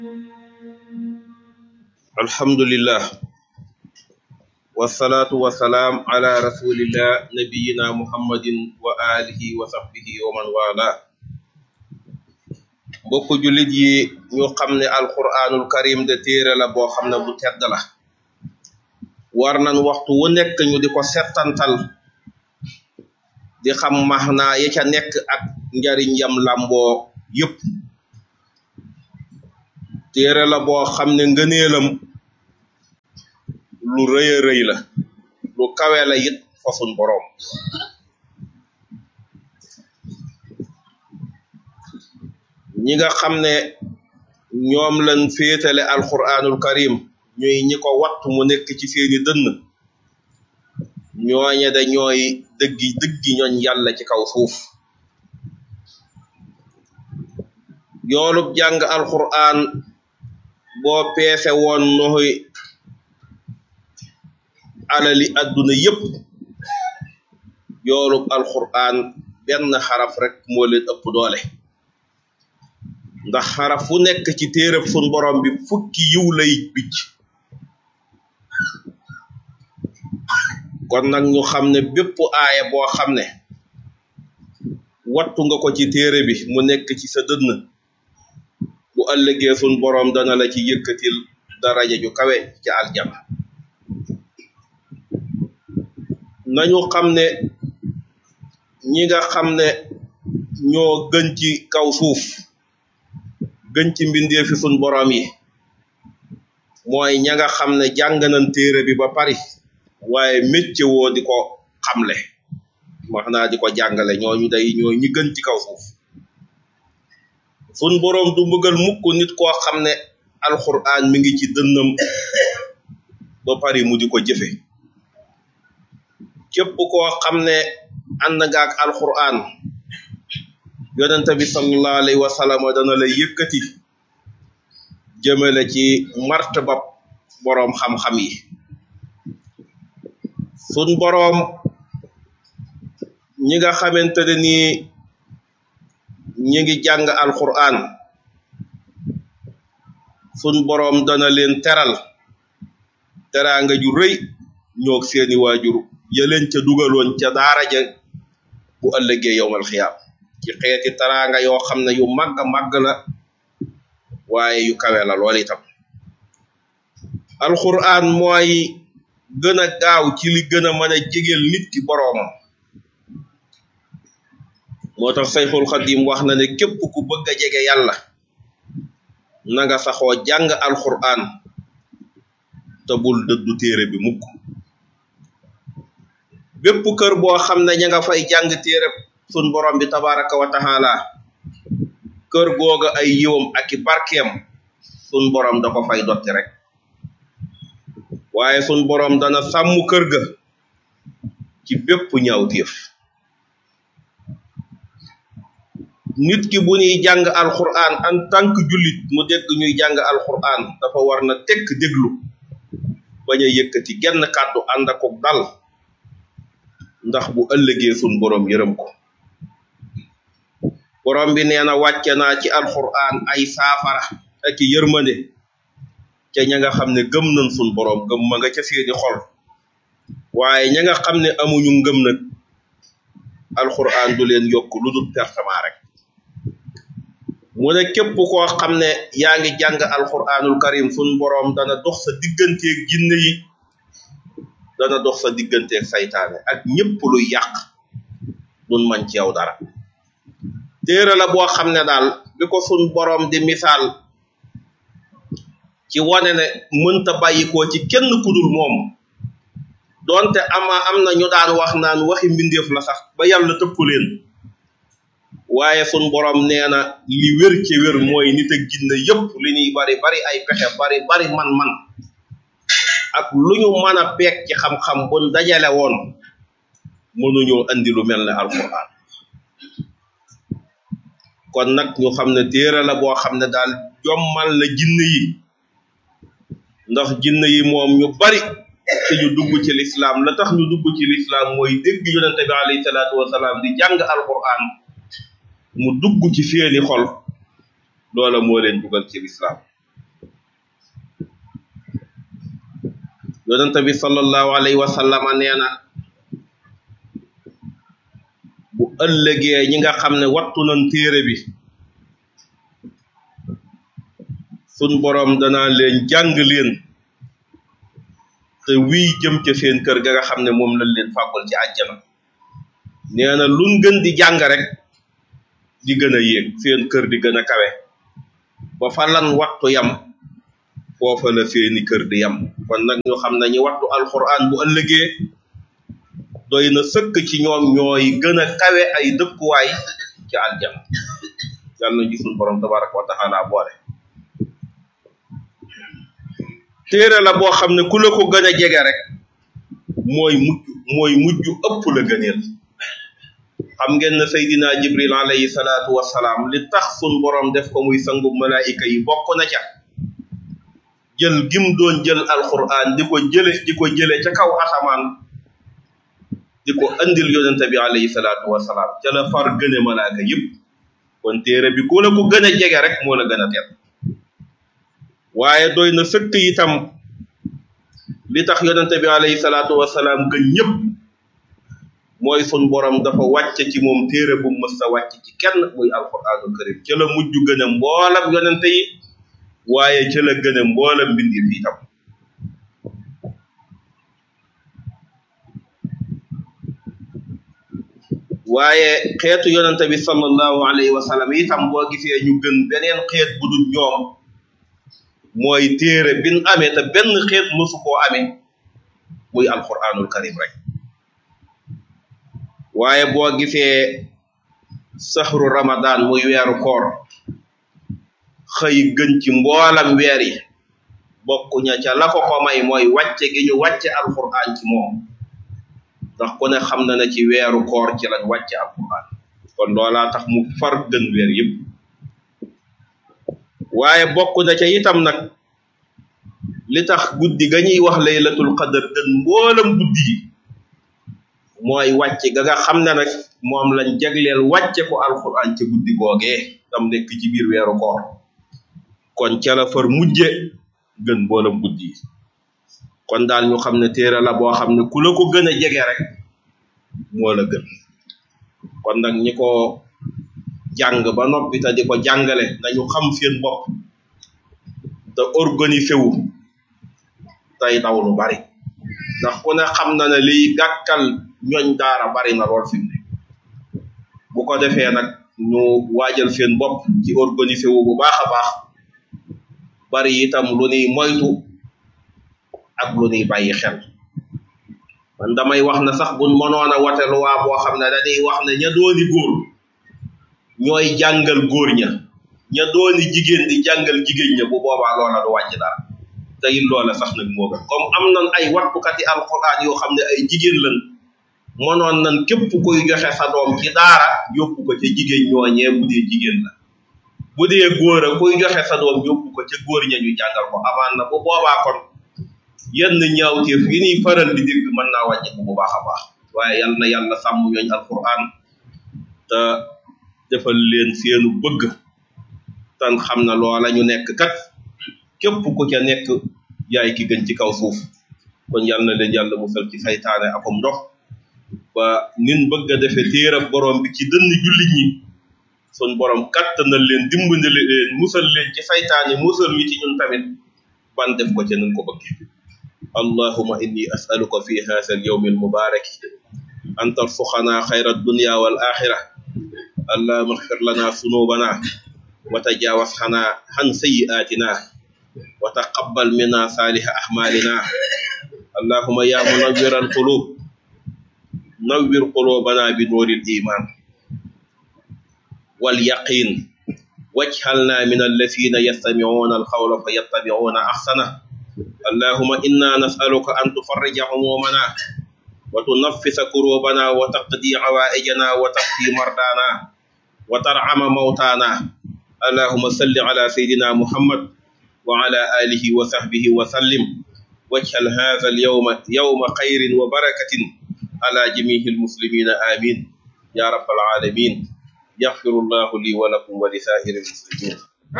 alhamdulillah wasalaatu wasalaam ala rasulillah nabiyina muhammadin wa alihi wa sahbihi wa man wala mbokku jullit yi ñu xam ne alquranul karim de téere la boo xam ne bu tedd la war nañ waxtu wu nekk ñu di ko settantal di xam maxnaa ya ca nekk ak njariñ yam lamboo yépp téere la boo xam ne ngëneelam lu rëy a rëy la lu kawe la it fa sun boroom ñi nga xam ne ñoom lañ féetale alquranul karim ñuy ñi ko wattu mu nekk ci seeni dënn ñooñe da ñooy dëggi dëggi ñooñ yàlla ci kaw suuf yoolub jàng alquran boo peese woon noxoy alali adduna yépp yoolub alquran benn xaraf rek moo leen ëpp doole ndax xaraf fu nekk ci téereb sun borom bi fukki yiw lay bicc kon nag ñu xam ne bépp aaya boo xam ne wattu nga ko ci téere bi mu nekk ci sa dënn bu ëllëgee sun boroom dana la ci yëkkatil daraja ju kawe ci aljana nañu xam ne ñi nga xam ne ñoo gën ci kaw suuf gën ci mbindee fi sun boroom yi mooy ña nga xam ne jàng nañ téere bi ba pari waaye mécce woo di ko xamle wax naa di ko jàngale ñooñu day ñoo ñi gën ci kaw suuf sun boroom du mbugal mukk nit koo xam ne alquran mi ngi ci dënnam ba pari mu di ko jëfe képp koo xam ne ànd nga ak alquran yonente bi sallallahu alayhi wa sallam dana la yëkkati jëmale ci martaba boroom xam-xam yi sun boroom ñi nga xamante ne nii ñi ngi jàng alquran sun boroom dana leen teral teraanga ju rëy ñoog seeni waajur yëleen ca dugaloon ca daara ja bu ëllëgee yowmal xiyaam ci xeeti teraanga yoo xam ne yu màgg màgg la waaye yu kawe la lool itam alquran mooy gën a gaaw ci li gën a mën a jegeel nit ki boroomam moo tax sayxul xadim wax na ne képp ku bëgg a jege yàlla na nga saxoo jàng alquran te bul dëddu téere bi mukk bépp kër boo xam ne ña nga fay jàng téere sun borom bi tabaraka wa taala kër googa ay yiwam ak i barkeem sun borom da ko fay dotti rek waaye sun borom dana sàmm kër ga ci bépp ñaawteef nit ki bu ñuy jàng alquran en tant que jullit mu dégg ñuy jàng alquran dafa war na tekk déglu bañ a yëkkati genn kàddu ànd ak dal ndax bu ëllëgee sun borom yërëm ko borom bi nee na wàcce naa ci alquran ay saafara ak i yërmande ca ña nga xam ne gëm nañ sun borom gëm ma nga ca seeni xol waaye ña nga xam ne amuñu ngëm nag alquran du leen yokk lu dul pertement rek mu ne képp koo xam ne yaa ngi jàng alquranul karim sun borom dana dox sa digganteeg jinne yi dana dox sa digganteeg saytaane ak ñépp luy yàq dun man ci yow dara téere la boo xam ne daal bi ko sun borom di misaal ci wane ne mënta bàyyikoo ci kenn kudul moom donte ama am na ñu daan wax naan waxi mbindeef la sax ba yàlla tëkku leen waaye sun borom nee na li wér ci wér mooy nit ak jinne yépp li ñuy bari bari ay pexe bari bari man-man ak lu ñu mën a peeg ci xam-xam buñ dajale woon mënuñoo andi lu mel ne alquran kon nag ñu xam ne téere la boo xam ne daal jommal na jinne yi ndax jinne yi moom ñu bari te ñu dugg ci lislaam la tax ñu dugg ci lislaam mooy dégg yonente bi alayhi salaatu wasalaam di jàng alquran mu dugg ci seeni xol loola moo leen dugal ci lislaam yonent bi sallallahu alayhi wa sallam nee na bu ëllëgee ñi nga xam ne wattu nañ téere bi sun boroom danaa leen jàng leen te wii jëm ca seen kër ga nga xam ne moom lañ leen fàggul ci àjjana nee na luñ gën di jàng rek di gën a yéeg seen kër di gën a kawe ba fa lan wattu yam foofa la seeni kër di yam kon nag ñu xam ne ñi wattu alquran bu ëllëgee doy na sëkk ci ñoom ñooy gën a kawe ay dëkkuwaay ci aljana yàlla na gisul borom tabaraka wa taala boole téere la boo xam ne ku la ko gën a jege rek mooy mujj mooy mujj ëpp la gëneel xam ngeen ne Seydina Jibril alayhi salaatu wassalaam li tax sun borom def ko muy sangu malaayika yi bokk na ca jël gim doon jël alquran di ko jële di ko jële ca kaw asamaan di ko andil yonente bi alayhi salaatu wassalaam ca la far gëne malaaka yëpp kon téere bi ku la ko gën a jege rek moo la gën a teel waaye doy na sëkk itam li tax yonente bi alayhi salaatu wassalaam gën ñëpp mooy sun borom dafa wàcce ci moom téere bu mës a wàcc ci kenn muy alquranul karim ca la mujj gën a mboolam yonente yi waaye ca la gën a mboolam mbindi fi itam waaye xeetu yonente bi sallallahu alayhi wa sallam itam boo gisee ñu gën beneen xeet bu dul ñoom mooy téere bin amee te benn xeet mësu koo amee muy alquranul karim rek waaye boo gisee saxru ramadan muy weeru koor xëy gën ci mboolam weer yi bokkuña ca la ko ko may mooy wàcce gi ñu wàcce alquran ci moom ndax ku ne xam na ne ci weeru koor ci lañ wàcce alquran kon loolaa tax mu far gën weer yëpp waaye bokk na ca itam nag li tax guddi ga ñuy wax laylatul qadar gën mboolam guddi yi mooy wàcce ga nga xam ne nag moom lañ jagleel wàcce ko alquran ca guddi googee tam nekk ci biir weeru koor kon ca la far mujje gën mboolam guddi yi kon daal ñu xam ne téere la boo xam ne ku la ko gën a jege rek moo la gën kon nag ñi ko jàng ba noppi te di ko jàngale nañu xam seen bopp te organisé wu tey daw lu bari ndax ku ne xam na ne liy gàkkal ñooñ daara bari na lool fi mu ne bu ko defee nag ñu waajal seen bopp ci organisé wu bu baax a baax bari itam lu nuy moytu ak lu nuy bàyyi xel man damay wax na sax buñ mënoon a wate luwaa boo xam ne dañuy wax ne ña dooni góor ñooy jàngal góor ña ña dooni jigéen di jàngal jigéen ña bu boobaa loola du wàcc dara te it loola sax nag moo gën comme am nan ay wattukati alquran yoo xam ne ay jigéen lan mënoon nan képp kuy joxe sa doom ci daara yóbbu ko ca jigéen ñooñee bu dee jigéen la bu dee góor a kuy joxe sa doom yóbbu ko ca góor ña ñu jàngal ko amaan na bu boobaa kon yenn ñaawteef yi ñuy faral di dégg mën naa wàññeeku bu baax a baax waaye yal na yàlla sàmm ñooñ alquran te defal leen seenu bëgg tan xam na loola ñu nekk kat képp ku ca nekk yaay ki gën ci kaw suuf kon yal na leen yàlla musal ci saytaane akom ndox ba nin bëgg a defe téerab borom bi ci dënn jullit ñi sun borom kattanal leen dimbali leen musal leen ci saytaane musal wi ci ñun tamit ban def ko ca nun ko bëgg allahuma inni asaluka fi hadha alyawm almubarak an tarzuqana khayra ad-dunya wal akhirah اللهم اغفر لنا ذنوبنا وتجاوز عنا عن سيئاتنا وتقبل منا صالح أعمالنا اللهم يا منور القلوب نور قلوبنا بنور الإيمان واليقين واجعلنا من الذين يستمعون القول فيتبعون أحسنه اللهم إنا نسألك أن تفرج همومنا وتنفس كروبنا وتقضي عوائجنا وتقضي مرضانا وترعم موتانا اللهم صل على سيدنا محمد وعلى آله وصحبه وسلم واجعل هذا اليوم يوم خير وبركة على جميع المسلمين آمين يا رب العالمين يغفر الله لي ولكم ولسائر المسلمين